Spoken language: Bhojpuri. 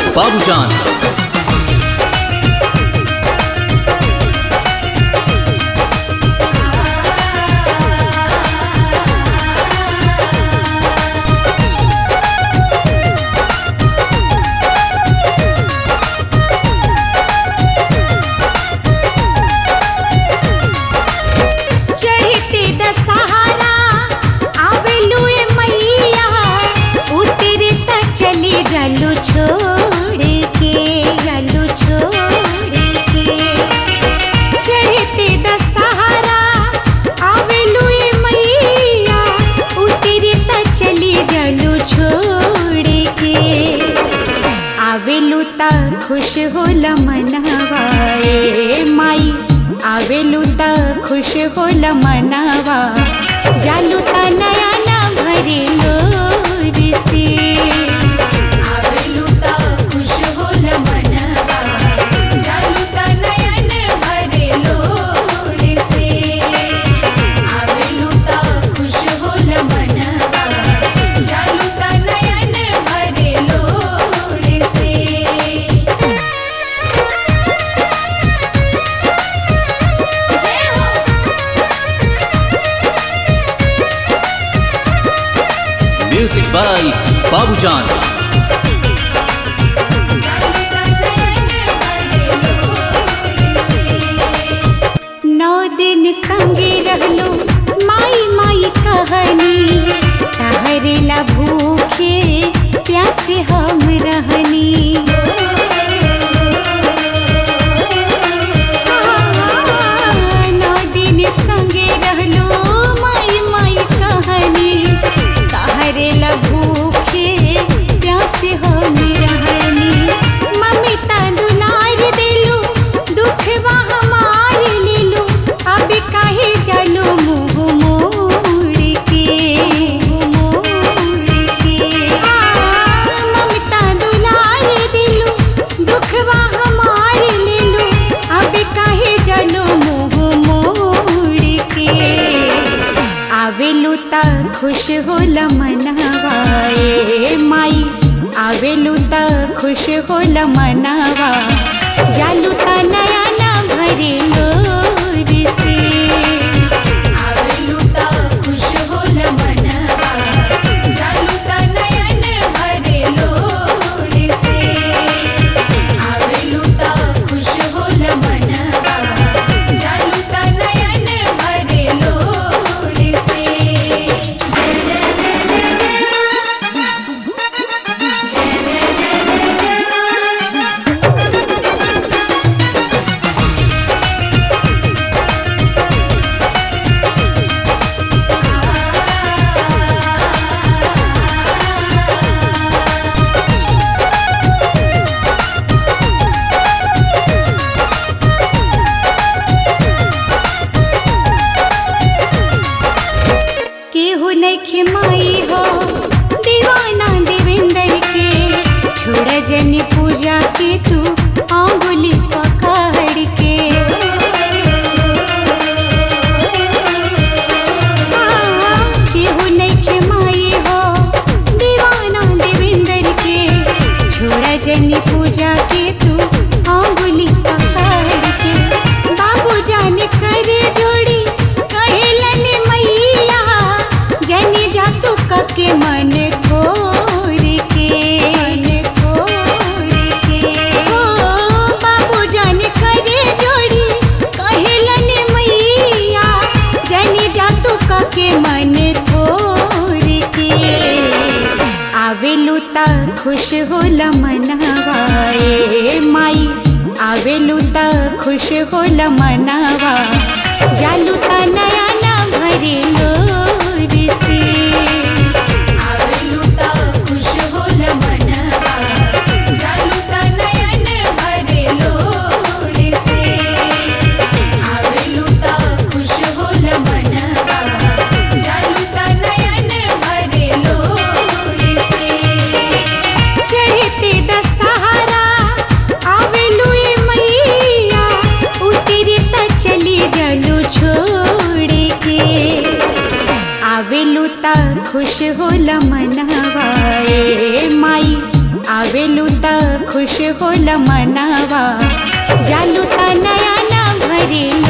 बाबूजान चढ़ते दशहरा आवेलू ए मैया उतरे त चली जालू छोड़ के जालू छोड़ के चढ़ते दशहरा आवेलू ए मैया उतरे त चली जालू छोड़ के आवेलू त खुश होला मनवा ए माई आवेलू त खुश होला मनवा जालू त नया ना भरे लोर से आवेलू त खुश होला मनवा जालू त नयन भरे लोर से आवेलू त खुश होला मनवा जालू त नयन भरे लोर से जय हो म्यूजिक बाय बाबूजान नौ दिन संगे रहलो माई माई कहनी तहरेला भूखे प्यासे हम रहनी नौ दिन संगे रहलो माई माई कहनी तहरेला भूखे प्यासे हम रहनी मम्मी ता दुलार देलू दुखवा हमार लेलू अब काहे चलो मुँह मोड़ के मोड़ के आ, ममता दुलार दिलू दुखवा हमार लेलू अब काहे चलो मुँह मोड़ के आवेलू त खुश होला मनवा ए माई आवेलू त खुश होला मनवा जालू त नया ना भरे लोर से आवेलू त खुश होला मनवा जालू त नयन भरे लोर से आवेलू त खुश होला मनवा जालू त नयन भरे लोर से जय जय जय जय जय माँ जय जय जय जय जय माँ केहू नइखे माई हो दीवाना देवेंद्र के छोड़ जनी पूजा के तू आंगुली पकड़ के हाँ, केहू नइखे माई हो दीवाना देवेंद्र के छोड़ जनी पूजा के तू आंगुली पकड़ के बाबू जाने करे जोड़ी कहेलन मैया जनी जा तू कके मन खोर के मन खोर के हो बाबू जाने करे जोड़ी कहेलन मैया जनी जा तू कके मन खोर के आवेलू त खुश होला मनवा ए माई आवेलू त खुश होला मनवा जालू त नया ना भरे लोर से आवेलू त खुश होला मनवा जालू त नयन भरे लोर से आवेलू त खुश होला मनवा जालू त नयन भरे लोर से चढ़ते दशहरा आवेलू ए मैया उतरे त चली जालू छोड़ के आवेलू त खुश होला मनवा ए माई आवेलू त खुश खुश होला मनवा जालू ता नया ना भरे